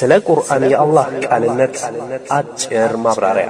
ስለ ቁርአን የአላህ ቃልነት አጭር ማብራሪያ።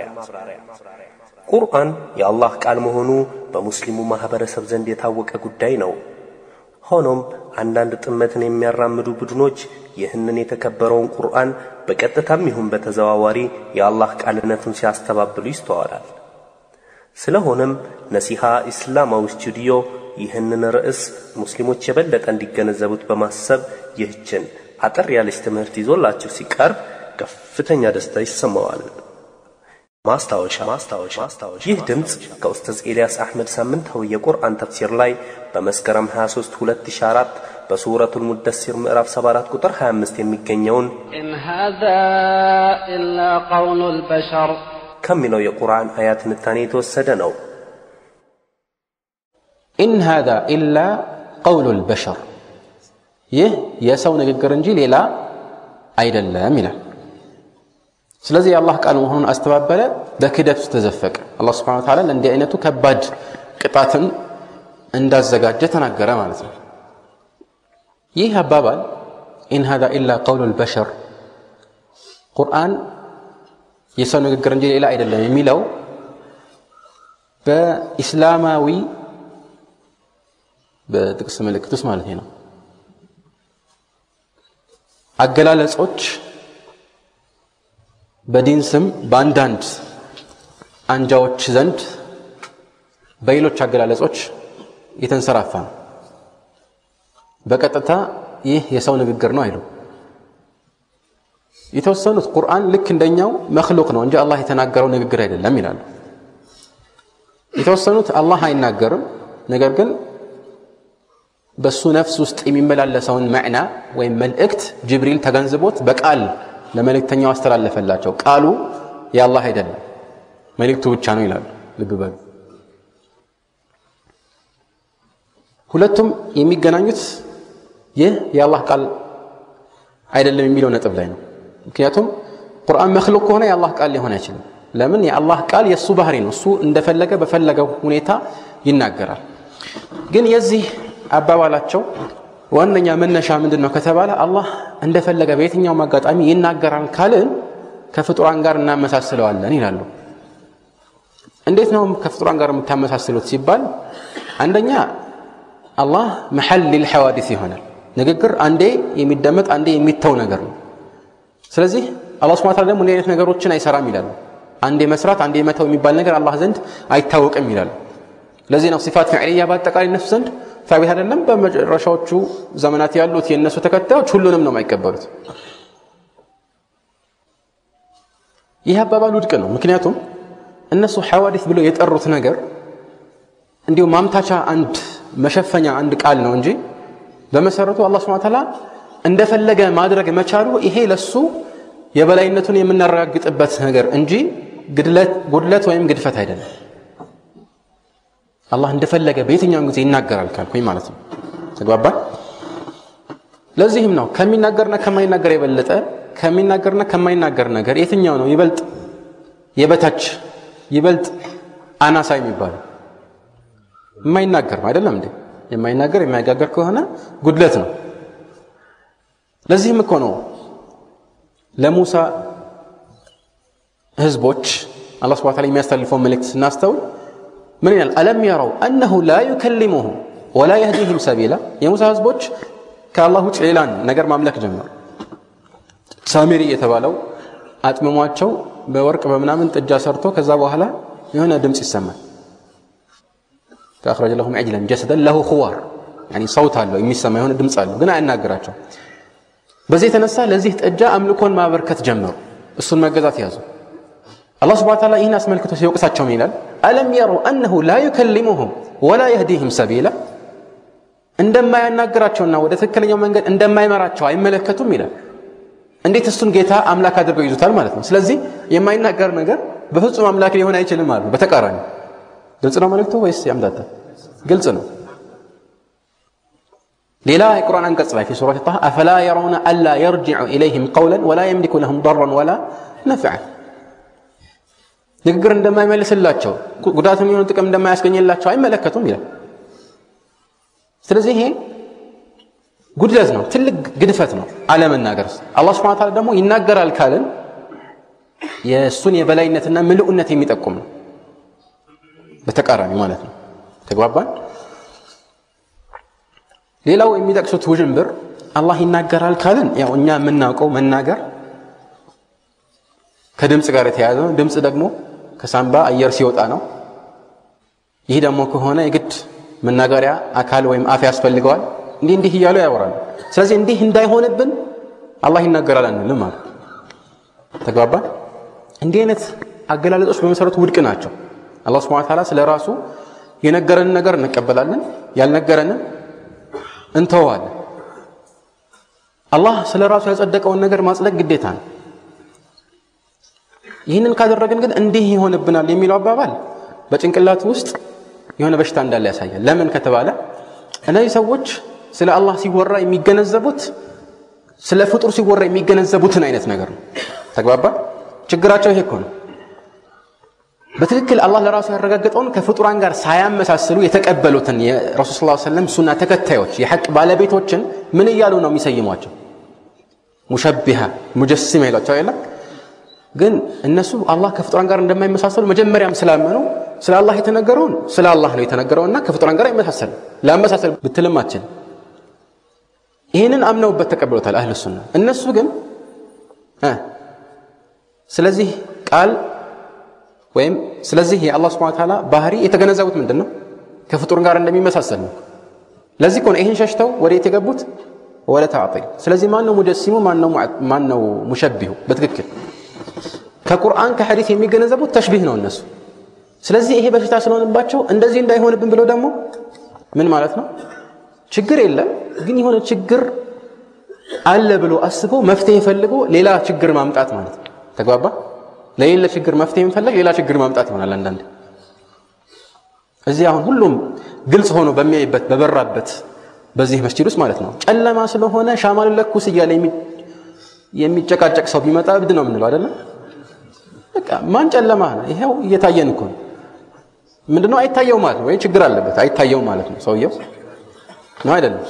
ቁርአን የአላህ ቃል መሆኑ በሙስሊሙ ማኅበረሰብ ዘንድ የታወቀ ጉዳይ ነው። ሆኖም አንዳንድ ጥመትን የሚያራምዱ ቡድኖች ይህንን የተከበረውን ቁርአን በቀጥታም ይሁን በተዘዋዋሪ የአላህ ቃልነቱን ሲያስተባብሉ ይስተዋላል። ስለሆነም ነሲሃ ኢስላማዊ ስቱዲዮ ይህንን ርዕስ ሙስሊሞች የበለጠ እንዲገነዘቡት በማሰብ ይህችን አጠር ያለች ትምህርት ይዞላችሁ ሲቀርብ ከፍተኛ ደስታ ይሰማዋል። ማስታወሻ ማስታወሻ ይህ ድምፅ ከኡስታዝ ኤልያስ አሕመድ ሳምንታዊ የቁርአን ተፍሲር ላይ በመስከረም 23 2004 በሱረቱል ሙደሲር ምዕራፍ 74 ቁጥር 25 የሚገኘውን إن هذا إلا قول البشر ከሚለው የቁርአን አያ ትንታኔ የተወሰደ ነው። ኢን ሃዛ ኢላ ቀውሉ ልበሸር ይህ የሰው ንግግር እንጂ ሌላ አይደለም ይላል። ስለዚህ የአላህ ቃል መሆኑን አስተባበለ፣ በክደት ውስጥ ተዘፈቀ። አላህ ስብሐነ ወተዓላ ለእንዲህ አይነቱ ከባድ ቅጣትን እንዳዘጋጀ ተናገረ ማለት ነው። ይህ አባባል ኢን ሃዛ ኢላ ቀውሉ ልበሸር ቁርአን የሰው ንግግር እንጂ ሌላ አይደለም የሚለው በኢስላማዊ በጥቅስ ምልክት ውስጥ ማለት ነው አገላለጾች በዲን ስም በአንዳንድ አንጃዎች ዘንድ በሌሎች አገላለጾች የተንሰራፋ ነው። በቀጥታ ይህ የሰው ንግግር ነው አይሉ የተወሰኑት ቁርአን ልክ እንደኛው መክሉቅ ነው እንጂ አላህ የተናገረው ንግግር አይደለም ይላሉ። የተወሰኑት አላህ አይናገርም፣ ነገር ግን በሱ ነፍስ ውስጥ የሚመላለሰውን መዕና ወይም መልእክት ጅብሪል ተገንዝቦት በቃል ለመልእክተኛው አስተላለፈላቸው። ቃሉ የአላህ አይደለም መልእክቱ ብቻ ነው ይላሉ። ልብ በሉ። ሁለቱም የሚገናኙት ይህ የአላህ ቃል አይደለም የሚለው ነጥብ ላይ ነው። ምክንያቱም ቁርአን መክሉቅ ከሆነ የአላህ ቃል ሊሆን አይችልም። ለምን? የአላህ ቃል የእሱ ባህሪ ነው። እሱ እንደፈለገ በፈለገው ሁኔታ ይናገራል። ግን የዚህ አባባላቸው ዋነኛ መነሻ ምንድን ነው ከተባለ አላህ እንደፈለገ በየትኛውም አጋጣሚ ይናገራል ካልን ከፍጡራን ጋር እናመሳስለዋለን ይላሉ። እንዴት ነው ከፍጡራን ጋር የምታመሳስሉት ሲባል አንደኛ አላህ መሐል ሊልሐዋዲስ ይሆናል። ንግግር አንዴ የሚደመጥ አንዴ የሚተው ነገር ነው። ስለዚህ አላህ ሱብሓነሁ ወተዓላ ደግሞ እንዲህ አይነት ነገሮችን አይሰራም ይላሉ። አንዴ መስራት አንዴ መተው የሚባል ነገር አላህ ዘንድ አይታወቅም ይላሉ። ለዚህ ነው ሲፋት ፊዕልያ በአጠቃላይ እነሱ ዘንድ ታቢት አይደለም። በመጨረሻዎቹ ዘመናት ያሉት የእነሱ ተከታዮች ሁሉንም ነው የማይቀበሉት። ይህ አባባል ውድቅ ነው። ምክንያቱም እነሱ ሐዋዲስ ብለው የጠሩት ነገር እንዲሁ ማምታቻ አንድ መሸፈኛ አንድ ቃል ነው እንጂ በመሰረቱ አላህ ሱብሓነሁ ወተዓላ እንደፈለገ ማድረግ መቻሉ ይሄ ለሱ የበላይነቱን የምናረጋግጥበት ነገር እንጂ ጉድለት ወይም ግድፈት አይደለም። አላህ እንደፈለገ በየትኛውም ጊዜ ይናገራል ካልኩኝ ማለት ነው። ተግባባን? ለዚህም ነው ከሚናገርና ከማይናገር የበለጠ ከሚናገርና ከማይናገር ነገር የትኛው ነው ይበልጥ የበታች ይበልጥ አናሳ የሚባለው? የማይናገር አይደለም እንዴ? የማይናገር የማይጋገር ከሆነ ጉድለት ነው። ለዚህም እኮ ነው ለሙሳ ህዝቦች አላህ ሱብሓነሁ ወተዓላ የሚያስተላልፈውን መልእክት ስናስተውል ምን ይላል? አለም የረው አነሁ ላ ዩከሊሙሁም ወላ የህዲህም ሰቢላ። የሙሳ ህዝቦች ከአላህ ውጭ ሌላን ነገር ማምለክ ጀመሩ። ሳሚሪ የተባለው አጥምሟቸው በወርቅ በምናምን ጥጃ ሰርቶ ከዛ በኋላ የሆነ ድምፅ ይሰማል። ፈአኽረጀ ለሁም ዐጅለን ጀሰደን ለሁ ኹዋር ሰውት አለው የሚሰማ የሆነ ድምፅ አለው፣ ግን አያናግራቸው። በዚህ የተነሳ ለዚህ ጥጃ አምልኮን ማበርከት ጀመሩ። እሱን መገዛት ያዙ። አላህ ስብሐነ ወተዓላ ይህን አስመልክቶ ሲወቅሳቸው ምን ይላል? አለም የረው አነሁ ላ ዩከሊሙሁም ወላ የህዲህም ሰቢላ እንደማያናግራቸውና ወደ ትክክለኛው መንገድ እንደማይመራቸው አይመለከቱም ይላል። እንዴት እሱን ጌታ አምላክ አድርገው ይዙታል ማለት ነው። ስለዚህ የማይናገር ነገር በፍጹም አምላክ ሊሆን አይችልም ማለት ነው። በተቃራኒ ግልጽ ነው መልእክቱ ወይስ ያምታታል? ግልጽ ነው። ሌላ የቁርአን አንቀጽ ላይ ፊ ሱረት ጣሃ አፈላ የረውነ አላ የርጅዑ ኢለይህም ቀውለን ወላ የምሊኩ ለሁም ضرا ወላ ነፍዐን ንግግር እንደማይመልስላቸው ጉዳት የሚሆን ጥቅም እንደማያስገኝላቸው አይመለከቱም ይላል። ስለዚህ ይሄ ጉድለት ነው፣ ትልቅ ግድፈት ነው አለመናገር። አላህ ስብሐነ ወተዓላ ደግሞ ይናገራል ካልን የእሱን የበላይነትና ምልኡነት የሚጠቁም ነው። በተቃራኒ ማለት ነው። ተግባባን። ሌላው የሚጠቅሱት ውዥንብር አላህ ይናገራል ካልን ያው እኛ የምናውቀው መናገር ከድምፅ ጋር የተያያዘ ነው። ድምፅ ደግሞ ከሳምባ አየር ሲወጣ ነው። ይህ ደግሞ ከሆነ የግድ መናገሪያ አካል ወይም አፍ ያስፈልገዋል። እንዲህ እንዲህ እያሉ ያወራሉ። ስለዚህ እንዲህ እንዳይሆንብን አላህ ይናገራል አንልም ማለት ተግባባን። እንዲህ አይነት አገላለጾች በመሰረቱ ውድቅ ናቸው። አላህ ስብሐነ ወተዓላ ስለ ራሱ የነገረንን ነገር እንቀበላለን፣ ያልነገረንን እንተዋለን። አላህ ስለ ራሱ ያጸደቀውን ነገር ማጽደቅ ግዴታ ነው። ይህንን ካደረግን ግን እንዲህ ይሆንብናል የሚለው አባባል በጭንቅላት ውስጥ የሆነ በሽታ እንዳለ ያሳያል። ለምን ከተባለ እነዚህ ሰዎች ስለ አላህ ሲወራ የሚገነዘቡት ስለ ፍጡር ሲወራ የሚገነዘቡትን አይነት ነገር ነው። ተግባባ። ችግራቸው ይሄ እኮ ነው። በትክክል አላህ ለራሱ ያረጋገጠውን ከፍጡራን ጋር ሳያመሳስሉ የተቀበሉትን የረሱል ስ ሰለም ሱና ተከታዮች የሐቅ ባለቤቶችን ምን እያሉ ነው የሚሰይሟቸው? ሙሸቢሃ ሙጀሲማ ይሏቸው የለም። ግን እነሱ አላህ ከፍጡራን ጋር እንደማይመሳሰሉ መጀመሪያም ስላመኑ ስለ አላህ የተነገረውን ስለ አላህ ነው የተነገረውና ከፍጡራን ጋር አይመሳሰልም። ላመሳሰል ብትልም አትችልም። ይህንን አምነውበት ተቀብሎታል አህል ሱና። እነሱ ግን ስለዚህ ቃል ወይም ስለዚህ የአላህ ስብሐነ ወተዓላ ባህሪ የተገነዘቡት ምንድን ነው? ከፍጡር ጋር እንደሚመሳሰል ነው። ለዚህ እኮ ነው ይህን ሸሽተው ወዴት የገቡት? ወደ ተዕጢል። ስለዚህ ማን ነው ሙጀሲሙ? ማን ነው ሙሸቢሁ? በትክክል ከቁርአን ከሐዲስ የሚገነዘቡት ተሽቢህ ነው እነሱ። ስለዚህ ይሄ በሽታ ስለሆነባቸው እንደዚህ እንዳይሆንብን ብለው ደግሞ ምን ማለት ነው? ችግር የለም ግን የሆነ ችግር አለ ብሎ አስቦ መፍትሄ ፈልጎ ሌላ ችግር ማምጣት ማለት ነው። ተግባባ። ለሌለ ችግር መፍትሄ የምፈለግ ሌላ ችግር ማምጣት ይሆናል። አንዳንድ እዚህ አሁን ሁሉም ግልጽ ሆኖ በሚያይበት በበራበት በዚህ መስጂድ ውስጥ ማለት ነው ጨለማ ስለሆነ ሻማን ለኩስ እያለ የሚጨቃጨቅ ሰው ቢመጣ እብድ ነው የምንለው አይደለም። በቃ ማን ጨለማ ነው? ይሄው እየታየን እኮ ነው። ምንድነው አይታየው ማለት ነው ወይ ችግር አለበት አይታየው ማለት ነው ሰውየው ነው አይደለም።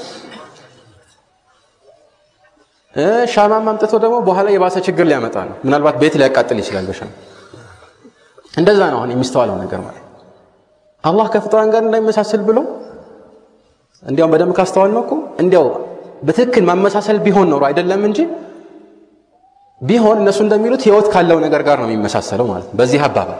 ሻማም አምጥቶ ደግሞ በኋላ የባሰ ችግር ሊያመጣ ነው። ምናልባት ቤት ሊያቃጥል ይችላል በሻማ። እንደዛ ነው አሁን የሚስተዋለው ነገር ማለት አላህ ከፍጡራን ጋር እንዳይመሳሰል ብሎ እንዲያውም በደንብ ካስተዋል ነው እኮ እንዲያው በትክክል ማመሳሰል ቢሆን ኖሮ አይደለም እንጂ ቢሆን እነሱ እንደሚሉት ህይወት ካለው ነገር ጋር ነው የሚመሳሰለው ማለት ነው። በዚህ አባባል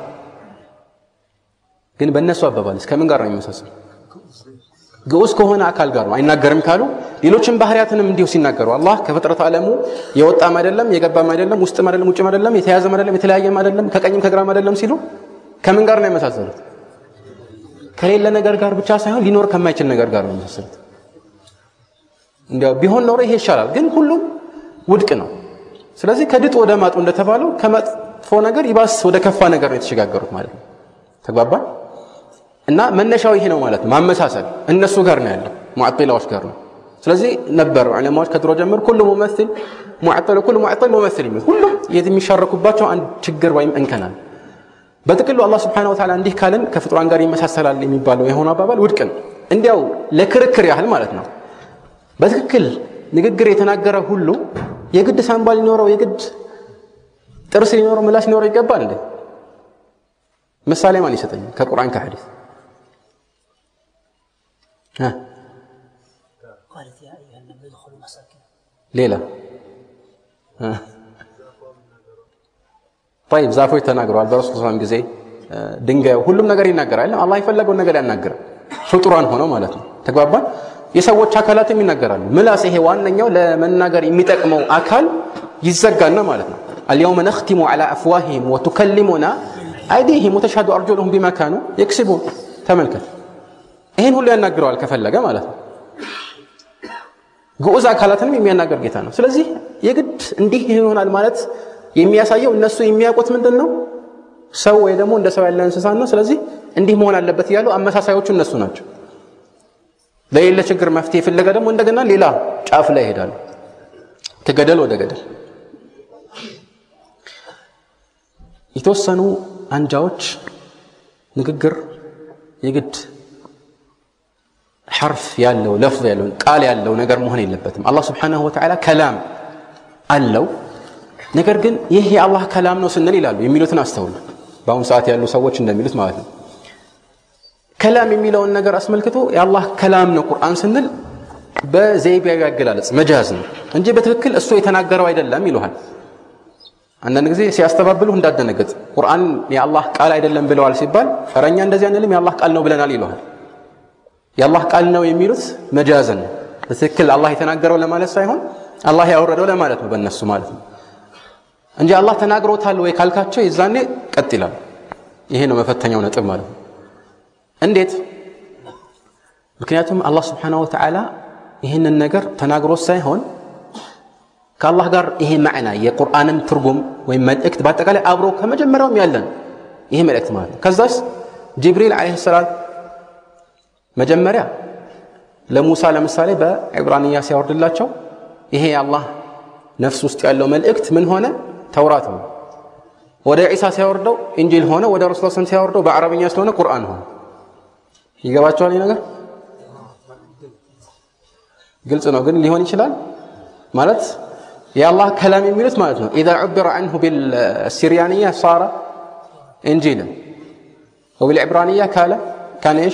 ግን በእነሱ አባባልስ ከምን ጋር ነው የሚመሳሰለው? ግዑዝ ከሆነ አካል ጋር ነው። አይናገርም ካሉ ሌሎችን ባህሪያትንም እንዲሁ ሲናገሩ አላህ ከፍጥረት ዓለሙ የወጣም አይደለም የገባም አይደለም ውስጥም አይደለም ውጭም አይደለም የተያዘም አይደለም የተለያየም አይደለም ከቀኝም ከግራም አይደለም ሲሉ ከምን ጋር ነው የመሳሰሉት? ከሌለ ነገር ጋር ብቻ ሳይሆን ሊኖር ከማይችል ነገር ጋር ነው የመሳሰሉት። እንዲያው ቢሆን ኖሮ ይሄ ይሻላል፣ ግን ሁሉም ውድቅ ነው። ስለዚህ ከድጥ ወደ ማጡ እንደተባለው ከመጥፎ ነገር ይባስ ወደ ከፋ ነገር ነው የተሸጋገሩት ማለት ነው። ተግባባን? እና መነሻው ይሄ ነው ማለት ነው። ማመሳሰል እነሱ ጋር ነው ያለው፣ ሙዓጢላዎች ጋር ነው። ስለዚህ ነበር ዑለማዎች ከድሮ ጀምሮ ኩሉ ሙመሲል ሙዓጢል ኩሉ ሙዓጢል ሙመሲል የሚሉት ሁሉም የሚሻረኩባቸው አንድ ችግር ወይም እንከናል። በጥቅሉ አላህ ስብሐነሁ ወተዓላ እንዲህ ካልን ከፍጡራን ጋር ይመሳሰላል የሚባለው የሆነ አባባል ውድቅ ነው። እንዲያው ለክርክር ያህል ማለት ነው። በትክክል ንግግር የተናገረ ሁሉ የግድ ሳንባ ሊኖረው የግድ ጥርስ ሊኖረው ምላስ ሊኖረው ይገባል እንዴ? ምሳሌ ማን ይሰጠኝ ከቁርአን ከሐዲስ? ሌላ ጠይብ ዛፎች ተናግረዋል። በረሱል ሰላም ጊዜ ድንጋዩ ሁሉም ነገር ይናገራል። አላህ የፈለገውን ነገር ያናገራል። ፍጡራን ሆነው ማለት ነው። ተግባባን። የሰዎች አካላትም ይናገራሉ። ምላስ ይሄ ዋነኛው ለመናገር የሚጠቅመው አካል ይዘጋና ማለት ነው። አልየውመ ነኽቲሙ ዐላ አፍዋሂሂም ወቱከሊሙና አይዲሂም ወተሽሀዱ አርጁሉሁም ቢማ ካኑ የክስቡን። ተመልከት፣ ይህን ሁሉ ያናግረዋል ከፈለገ ማለት ነው። ግዑዝ አካላትንም የሚያናገር ጌታ ነው። ስለዚህ የግድ እንዲህ ይሆናል ማለት የሚያሳየው እነሱ የሚያውቁት ምንድን ነው? ሰው ወይ ደግሞ እንደ ሰው ያለ እንስሳ ነው። ስለዚህ እንዲህ መሆን አለበት እያሉ አመሳሳዮቹ እነሱ ናቸው። ለሌለ ችግር መፍትሄ ፍለጋ ደግሞ እንደገና ሌላ ጫፍ ላይ ይሄዳሉ፣ ከገደል ወደ ገደል። የተወሰኑ አንጃዎች ንግግር የግድ ሐርፍ ያለው ለፍዝ ያለው ቃል ያለው ነገር መሆን የለበትም አላህ ስብሓንሁ ወተዓላ ከላም አለው ነገር ግን ይህ የአላህ ከላም ነው ስንል ይላሉ የሚሉትን አስተውሉ በአሁኑ ሰዓት ያሉ ሰዎች እንደሚሉት ማለት ነው ከላም የሚለውን ነገር አስመልክቶ የአላህ ከላም ነው ቁርአን ስንል በዘይቢያዊ አገላለጽ መጃዝ ነው እንጂ በትክክል እሱ የተናገረው አይደለም ይሉሃል አንዳንድ ጊዜ ሲያስተባብሉህ እንዳደነገጥ ቁርአን የአላህ ቃል አይደለም ብለዋል ሲባል ረኛ እንደዚህ አንልም የአላህ ቃል ነው ብለናል ይሉሃል የአላህ ቃል ነው የሚሉት መጃዘን ነው በትክክል አላህ የተናገረው ለማለት ሳይሆን አላህ ያወረደው ለማለት ነው በእነሱ ማለት ነው እንጂ አላህ ተናግሮታል ወይ ካልካቸው የዛኔ ቀጥ ይላል ይሄ ነው መፈተኛው ነጥብ ማለት ነው እንዴት ምክንያቱም አላህ ስብሓን ወተዓላ ይህንን ነገር ተናግሮት ሳይሆን ከአላህ ጋር ይሄ ማዕና የቁርአንም ትርጉም ወይም መልእክት በአጠቃላይ አብሮ ከመጀመሪያውም ያለን ይሄ መልእክት ማለት ነው ከዛስ ጅብሪል ዓለይሂ ሰላም መጀመሪያ ለሙሳ ለምሳሌ በዕብራንያ ሲያወርድላቸው ይሄ የአላህ ነፍስ ውስጥ ያለው መልእክት ምን ሆነ ተውራት ነው ወደ ዒሳ ሲያወርደው እንጂል ሆነ ወደ ረሱል ስም ሲያወርደው በአረብኛ ስለሆነ ቁርአን ሆነ ይገባቸዋል ይህ ነገር ግልጽ ነው ግን ሊሆን ይችላል ማለት የአላህ ከላም የሚሉት ማለት ነው ኢዛ ዑብረ አንሁ بالسريانية صار انجيلا وبالعبرانية كان كان ايش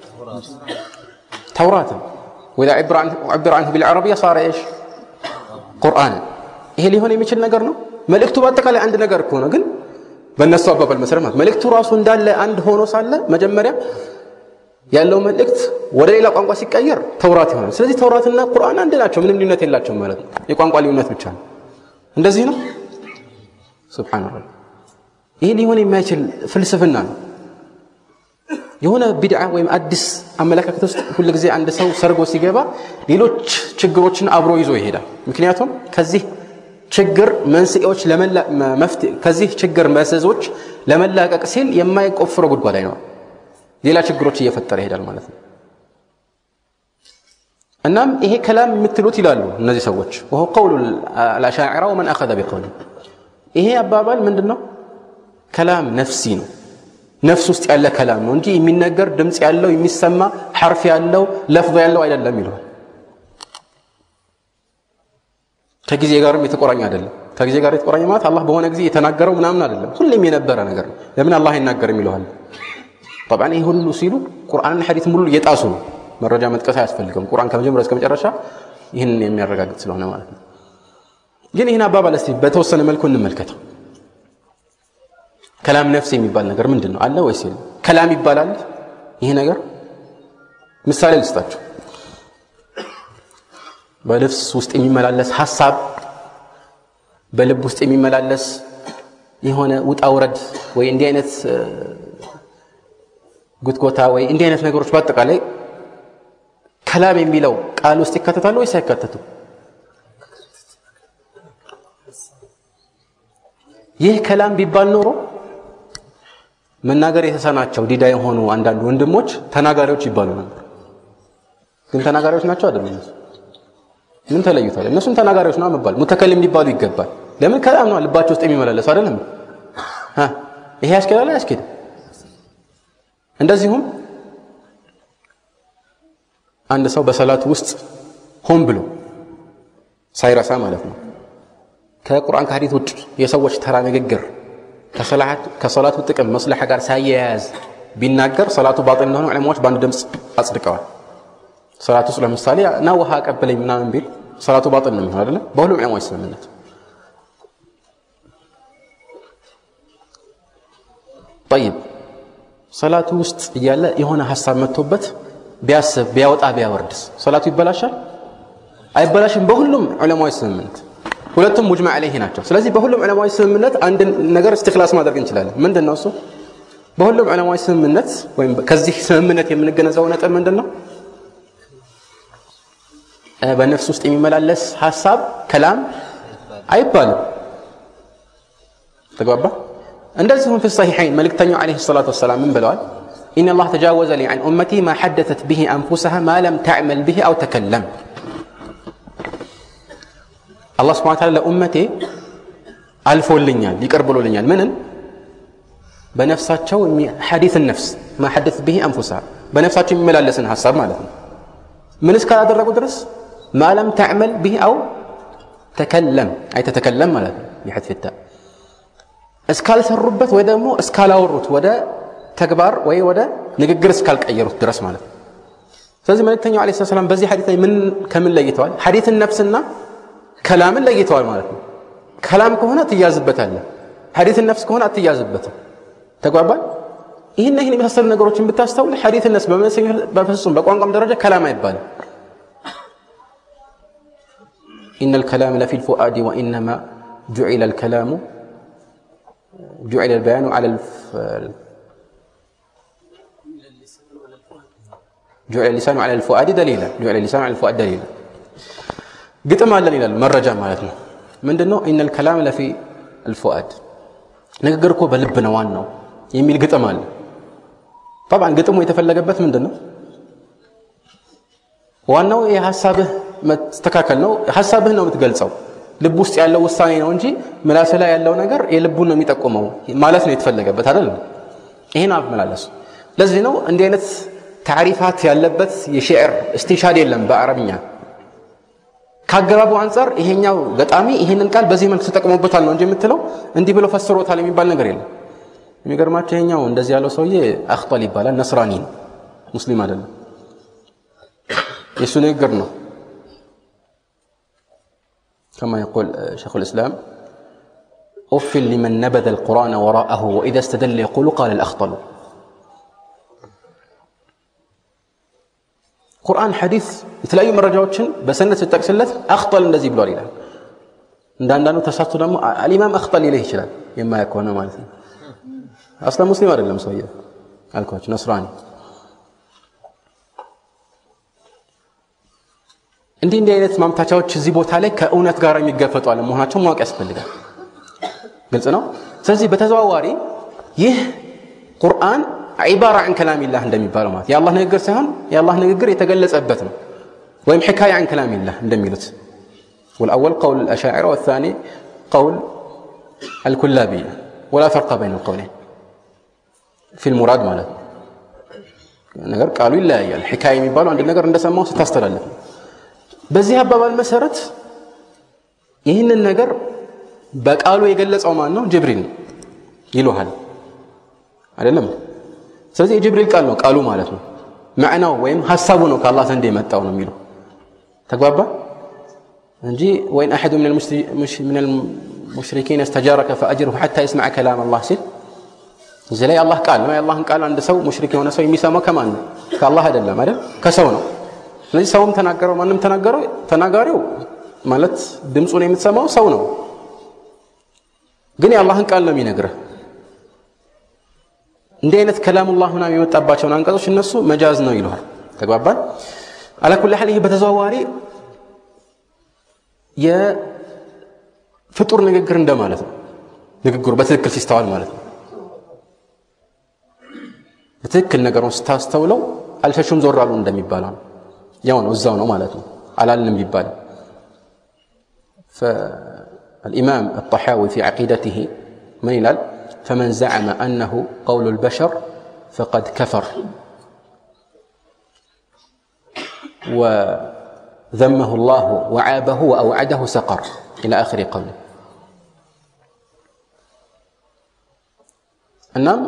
توراة واذا عبر عنه عبر عنه بالعربية صار ايش قرآنا ይሄ ሊሆን የሚችል ነገር ነው መልእክቱ በአጠቃላይ አንድ ነገር ከሆነ ግን በእነሱ አባባል መሰረት ማለት መልእክቱ ራሱ እንዳለ አንድ ሆኖ ሳለ መጀመሪያ ያለው መልእክት ወደ ሌላ ቋንቋ ሲቀየር ተውራት ይሆናል ስለዚህ ተውራትና ቁርአን አንድ ናቸው ምንም ልዩነት የላቸውም ማለት ነው የቋንቋ ልዩነት ብቻ ነው እንደዚህ ነው ስብሓንላህ ይህ ሊሆን የማይችል ፍልስፍና ነው የሆነ ቢድዓ ወይም አዲስ አመለካከት ውስጥ ሁል ጊዜ አንድ ሰው ሰርጎ ሲገባ ሌሎች ችግሮችን አብሮ ይዞ ይሄዳል ምክንያቱም ከዚህ ችግር መንስኤዎች ከዚህ ችግር መዘዞች ለመላቀቅ ሲል የማይቆፍረው ጉድጓድ አይኖርም ሌላ ችግሮች እየፈጠረ ይሄዳል ማለት ነው እናም ይሄ ከላም የምትሉት ይላሉ እነዚህ ሰዎች ወሆ ቀውሉ አልአሻዕራ ወመን አኸዘ ቢቀውል ይሄ አባባል ምንድን ነው ከላም ነፍሲ ነው ነፍስ ውስጥ ያለ ከላም ነው እንጂ የሚነገር ድምፅ ያለው የሚሰማ ሐርፍ ያለው ለፍظ ያለው አይደለም ይለዋል ከጊዜ ጋርም የተቆራኘ አይደለም ከጊዜ ጋር የተቆራኘ ማለት አላህ በሆነ ጊዜ የተናገረው ምናምን አይደለም ሁሌም የነበረ ነገር ነው ለምን አላህ አይናገርም ይለዋል ጠብዓን ይህ ሁሉ ሲሉ ቁርአንና ሐዲት ሙሉ እየጣሱ ነው መረጃ መጥቀስ አያስፈልግም ቁርአን ከመጀመሪያ እስከ መጨረሻ ይህንን የሚያረጋግጥ ስለሆነ ማለት ነው ግን ይህን አባባል እስቲ በተወሰነ መልኩ እንመልከተው ከላም ነፍስ የሚባል ነገር ምንድን ነው አለ ወይስ የለም ከላም ይባላል ይህ ነገር ምሳሌ ልስጣችሁ በልብስ ውስጥ የሚመላለስ ሀሳብ በልብ ውስጥ የሚመላለስ የሆነ ውጣ ውረድ ወይ እንዲህ አይነት ጉትጎታ ወይ እንዲህ አይነት ነገሮች በአጠቃላይ ከላም የሚለው ቃል ውስጥ ይካተታሉ ወይስ አይካተቱ ይህ ከላም ቢባል ኖሮ መናገር የተሳናቸው ዲዳ የሆኑ አንዳንድ ወንድሞች ተናጋሪዎች ይባሉ ነበር ግን ተናጋሪዎች ናቸው አይደለም ምን ተለዩታል እነሱም ተናጋሪዎች ነው መባል ሙተከልም ሊባሉ ይገባል ለምን ከላም ነው ልባቸው ውስጥ የሚመላለሱ አይደለም ይሄ ያስኬዳል አያስኬድም እንደዚሁም አንድ ሰው በሰላቱ ውስጥ ሆን ብሎ ሳይረሳ ማለት ነው ከቁርአን ከሐዲት ውጭ የሰዎች ተራ ንግግር ከሰላቱ ጥቅም መስለሐ ጋር ሳያያዝ ቢናገር ሰላቱ ባጢል እንደሆነ ዕለማዎች በአንድ ድምፅ አጽድቀዋል ሰላት ውስጥ ለምሳሌ ና ውሃ አቀበለኝ ምናምን ቢል ሰላቱ ባጢል ነው የሚሆን አይደለም በሁሉም ዕለማዎች ስምምነት ጠይብ ሰላቱ ውስጥ እያለ የሆነ ሀሳብ መጥቶበት ቢያስብ ቢያወጣ ቢያወርድስ ሰላቱ ይበላሻል አይበላሽም በሁሉም ዑለማዊ ስምምነት ሁለቱም ሙጅማ ዐለይህ ናቸው ስለዚህ በሁሉም ዑለማዊ ስምምነት አንድ ነገር እስትክላስ ማድረግ እንችላለን ምንድን ነው እሱ በሁሉም ዑለማዊ ስምምነት ወይም ከዚህ ስምምነት የምንገነዘበው ነጥብ ምንድን ነው በነፍስ ውስጥ የሚመላለስ ሀሳብ ከላም አይባልም ተግባባ እንደዚሁም في الصحيحين መልእክተኛው عليه الصلاة والسلام ምን ብለዋል إن الله تجاوز لي عن أمتي ما حدثت به أنفسها ما لم تعمل به أو تكلم الله سبحانه وتعالى ለኡመቴ አልፎልኛል ይቅር ብሎልኛል ምንን በነፍሳቸው ሐዲስ ነፍስ ما حدثت به أنفسها በነፍሳቸው የሚመላለስን ሀሳብ ማለት ነው ምን እስካላደረጉ ድረስ ማለም ተዕመል ብህ አው ተከለም አይ ተተከለም ማለት ነው ቢሐትፍ ታ እስካልሰሩበት ወይ ደግሞ እስካላወሩት ወደ ተግባር ወይ ወደ ንግግር እስካልቀየሩት ድረስ ማለት ነው ስለዚህ መልእክተኛው ለ ሰላም በዚህ ሐዲት ላይ ምን ከምን ለይተዋል ሐዲትን ነፍስና ከላምን ለይተዋል ማለት ነው ከላም ከሆነ ትያዝበታለህ ሐዲትን ነፍስ ከሆነ አትያዝበትም ተጓባል ይህን ይህን የመሳሰሉ ነገሮችን ብታስተውል ሐዲትን ነፍስ በፍጹም በቋንቋም ደረጃ ከላም አይባልም إن الكلام لفي الفؤاد وإنما جعل الكلام جعل البيان على الف... جعل اللسان على الفؤاد دليلا جعل اللسان على الفؤاد دليلا قطم على دليلا مرجع مالتنا من دنو إن الكلام لفي الفؤاد ንግግር እኮ በልብ ነው ዋናው የሚል ግጥም አለ ጠብዓን ግጥሙ የተፈለገበት ምንድን ነው ዋናው የሀሳብህ መስተካከል ነው ሀሳብህ ነው የምትገልጸው ልብ ውስጥ ያለው ውሳኔ ነው እንጂ ምላስ ላይ ያለው ነገር የልቡን ነው የሚጠቁመው ማለት ነው የተፈለገበት አይደል ይህን አመላለሱ ለዚህ ነው እንዲህ አይነት ታሪፋት ያለበት የሽዕር እስቲንሻድ የለም በአረብኛ ከአገባቡ አንጻር ይሄኛው ገጣሚ ይሄንን ቃል በዚህ መልክ ተጠቅሞበታል ነው እንጂ የምትለው እንዲህ ብሎ ፈስሮታል የሚባል ነገር የለም የሚገርማቸው ይሄኛው እንደዚህ ያለው ሰውዬ አክጠል ይባላል ነስራኒ ነው ሙስሊም አይደለም የእሱ ንግግር ነው كما يقول شيخ الإسلام أف لمن نبذ القرآن وراءه وإذا استدل يقول قال الأخطل ቁርአን ሐዲስ የተለያዩ መረጃዎችን በሰነት ስጠቅስለት አክጠል እንደዚህ ብሏል ይላል እንደ አንዳንዱ ተሳቱ ደግሞ አልኢማም አክጠል ይልህ ይችላል የማያውቅ ከሆነ ማለት ነው አስላ ሙስሊም አይደለም ሰውየ አልኳቸው ነስራኒ እንዲህ እንዲህ አይነት ማምታቻዎች እዚህ ቦታ ላይ ከእውነት ጋር የሚገፈጡ አለመሆናቸው ማወቅ ያስፈልጋል ግልጽ ነው ስለዚህ በተዘዋዋሪ ይህ ቁርአን ዒባራ عن كلام الله እንደሚባለው ማለት የአላህ ንግግር ሳይሆን የአላህ ንግግር የተገለጸበት ነው ወይም ሕካያ عن كلام الله እንደሚሉት والأول قول الأشاعرة والثاني قول الكلابية ولا فرق بين القولين في المراد ማለት ነገር ቃሉ ይለያያል ሕካያ የሚባለው አንድ ነገር እንደሰማው ስታስተላለፍ ነው በዚህ አባባል መሰረት ይህንን ነገር በቃሉ የገለጸው ማን ነው ጅብሪል ይሉሃል አይደለም ስለዚህ የጅብሪል ቃል ነው ቃሉ ማለት ነው ማዕናው ወይም ሀሳቡ ነው ከአላህ ዘንድ የመጣው ነው የሚለው ተግባባ እንጂ ወይን አሐዱ ምን المشركين استجارك فأجره حتى يسمع كلام الله ሲል እዚህ ላይ አላህ ቃል ነው የአላህን ቃል አንድ ሰው ሙሽሪክ የሆነ ሰው የሚሰማው ከማን ነው ከአላህ አይደለም አይደል ከሰው ነው ስለዚህ ሰውም ተናገረው ማንም ተናገረው ተናጋሪው ማለት ድምፁን የምትሰማው ሰው ነው ግን የአላህን ቃል ነው የሚነግርህ እንዲህ አይነት ከላሙላህ ምናም የመጣባቸውን አንቀጾች እነሱ መጃዝ ነው ይለዋል ተግባባል አላኩል ሐል ይህ በተዘዋዋሪ የፍጡር ንግግር እንደማለት ነው ንግግሩ በትክክል ሲስተዋል ማለት ነው በትክክል ነገሩን ስታስተውለው አልሸሹም ዞር አሉ እንደሚባለው ነው ያው ነው እዛው ነው ማለት ነው አላልንም ቢባል فالإمام الطحاوي في عقيدته من يلال فمن زعم أنه قول البشر فقد كفر وذمه الله وعابه وأوعده سقر إلى آخر قوله እናም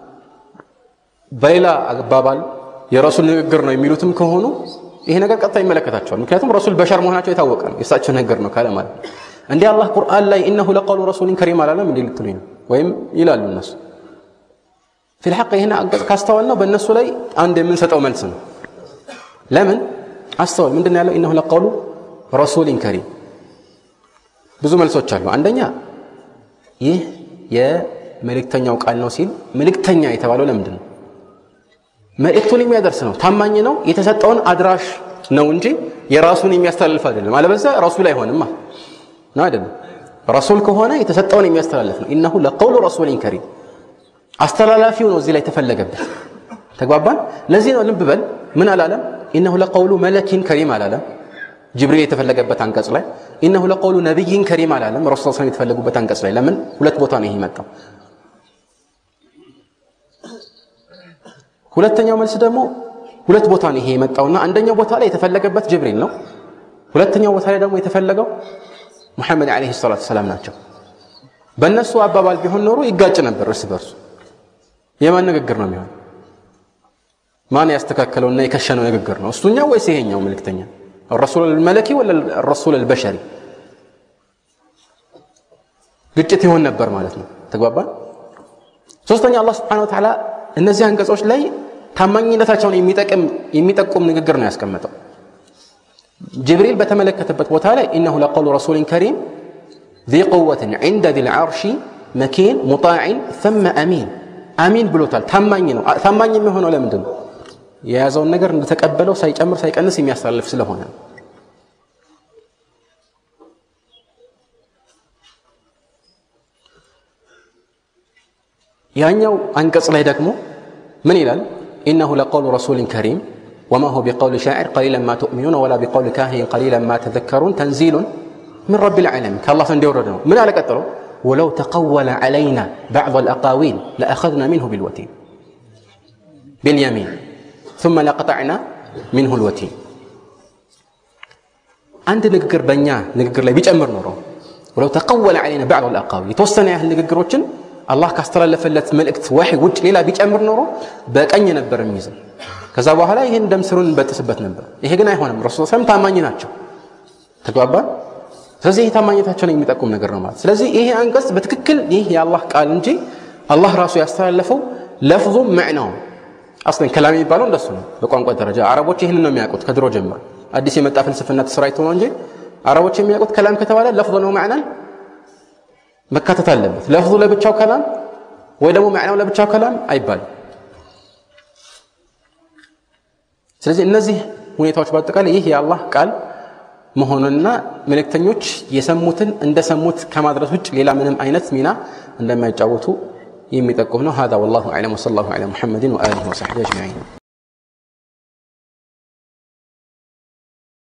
በሌላ አባባል የረሱል ንግግር ነው የሚሉትም ከሆኑ ይሄ ነገር ቀጥታ ይመለከታቸዋል ምክንያቱም ረሱል በሸር መሆናቸው የታወቀ ነው የእሳቸው ነገር ነው ካለ ማለት እንዲህ አላህ ቁርአን ላይ እነሁ ለቀውሉ ረሱሊን ከሪም አላለም እንዲህ ልትሉኝ ነው ወይም ይላሉ እነሱ ፊልሐቅ ይህን አንቀጽ ካስተዋል ነው በእነሱ ላይ አንድ የምንሰጠው መልስ ነው ለምን አስተዋል ምንድን ያለው እነሁ ለቀውሉ ረሱሊን ከሪም ብዙ መልሶች አሉ አንደኛ ይህ የመልእክተኛው ቃል ነው ሲል መልእክተኛ የተባለው ለምንድን ነው መልእክቱን የሚያደርስ ነው ታማኝ ነው የተሰጠውን አድራሽ ነው እንጂ የራሱን የሚያስተላልፍ አይደለም አለበዛ ረሱል አይሆንም ነው አይደለም ረሱል ከሆነ የተሰጠውን የሚያስተላልፍ ነው ኢነሁ ለቀውሉ ረሱሊን ከሪም አስተላላፊው ነው እዚህ ላይ ተፈለገበት ተግባባን ለዚህ ነው ልብ በል ምን አላለም ኢነሁ ለቀውሉ መለኪን ከሪም አላለም ጅብሪል የተፈለገበት አንቀጽ ላይ ኢነሁ ለቀውሉ ነቢይን ከሪም አላለም ረሱል ስ የተፈለጉበት አንቀጽ ላይ ለምን ሁለት ቦታ ነው ይሄ መጣው ሁለተኛው መልስ ደግሞ ሁለት ቦታ ነው ይሄ የመጣውና አንደኛው ቦታ ላይ የተፈለገበት ጅብሪል ነው። ሁለተኛው ቦታ ላይ ደግሞ የተፈለገው ሙሐመድ ዓለይሂ ሰላቱ ሰላም ናቸው። በእነሱ አባባል ቢሆን ኖሮ ይጋጭ ነበር እርስ በርሱ። የማን ንግግር ነው የሚሆን? ማን ያስተካከለውና የከሸነው ንግግር ነው? እሱኛው ወይስ ይሄኛው መልእክተኛ? ረሱል አልመለኪ ወላ ረሱል አልበሸሪ? ግጭት ይሆን ነበር ማለት ነው። ተግባባን? ሶስተኛ አላህ ስብሐነሁ ወተዓላ እነዚህ አንቀጾች ላይ ታማኝነታቸውን የሚጠቁም ንግግር ነው ያስቀመጠው። ጅብሪል በተመለከተበት ቦታ ላይ ኢነሁ ለቀውሉ ረሱሊን ከሪም ذي قوة عند ذي العرش مكين مطاع ثم أمين አሚን ብሎታል። ታማኝ ነው። ታማኝ የሚሆነው ለምንድን ነው? የያዘውን ነገር እንደተቀበለው ሳይጨምር ሳይቀንስ የሚያስተላልፍ ስለሆነ ነው። ያኛው አንቀጽ ላይ ደግሞ ምን ይላል? ኢነሁ ለቀውሉ ረሱሊን ከሪም ወማ ሁወ ቢቀውሊ ሻዒር ቀሊለን ማ ትእሚኑን ወላ ቢቀውሊ ካሂን ቀሊለን ማ ተዘከሩን ተንዚሉን ምን ረቢል ዓለሚን ከአላህ ዘንድ የወረደ ነው። ምን አለ ቀጥሎ? ወለው ተቀወለ ዓለይና ባዕድ አልአቃዊል ለአኸዝና ሚንሁ ቢልወቲን ቢልየሚን ثم لقطعنا منه الوتين አንድ ንግግር በእኛ ንግግር ላይ ቢጨምር ኖሮ ወለው ተቀወለ ዓለይና ባዕድ አልአቃዊል የተወሰነ ያህል ንግግሮችን አላህ ካስተላለፈለት መልእክት ወሕይ ውጭ ሌላ ቢጨምር ኖሮ በቀኝ ነበር የሚይዘው። ከዛ በኋላ ይህን ደም ስሩን እንበጥስበት ነበር። ይሄ ግን አይሆንም። ረሱል ሰለም ታማኝ ናቸው። ተግባባን። ስለዚህ ይህ ታማኝነታቸውን የሚጠቁም ነገር ነው ማለት። ስለዚህ ይሄ አንቀጽ በትክክል ይህ የአላህ ቃል እንጂ አላህ ራሱ ያስተላለፈው ለፍዙ መዕናው አስለን ከላም የሚባለው እንደሱ ነው። በቋንቋ ደረጃ አረቦች ይህንን ነው የሚያውቁት ከድሮ ጀምሮ። አዲስ የመጣ ፍልስፍና ተሰራይቶ ነው እንጂ አረቦች የሚያውቁት ከላም ከተባለ ለፍዙ ነው መዕናን መካተት አለበት። ለፍዙ ለብቻው ከላም ወይ ደግሞ መዕናው ለብቻው ከላም አይባልም። ስለዚህ እነዚህ ሁኔታዎች በአጠቃላይ ይህ የአላህ ቃል መሆኑንና መልእክተኞች የሰሙትን እንደሰሙት ከማድረስ ውጭ ሌላ ምንም አይነት ሚና እንደማይጫወቱ የሚጠቁም ነው። هذا والله أعلم وصلى الله على محمد وآله وصحبه أجمعين